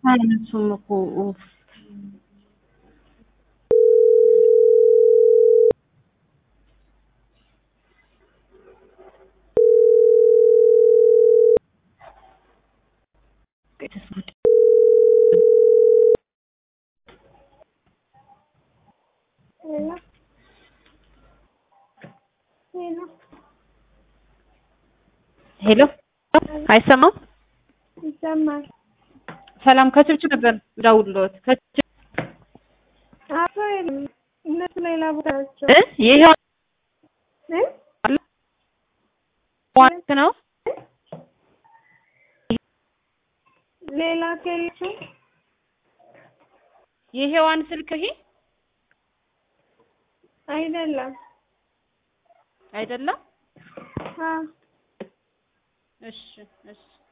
አታነሱም እኮ ኡፍ። ሄሎ ሄሎ ሄሎ አይሰማም? ይሰማል። ሰላም ከችብች ነበር ደውሎት ከችብ አቶ የለም እነሱ ሌላ ቦታ ናቸው እ ይሄ እ ዋንት ነው ሌላ ከሌሱ የሄዋን ስልክ ይሄ አይደለም። አይደለም? አ እሺ እሺ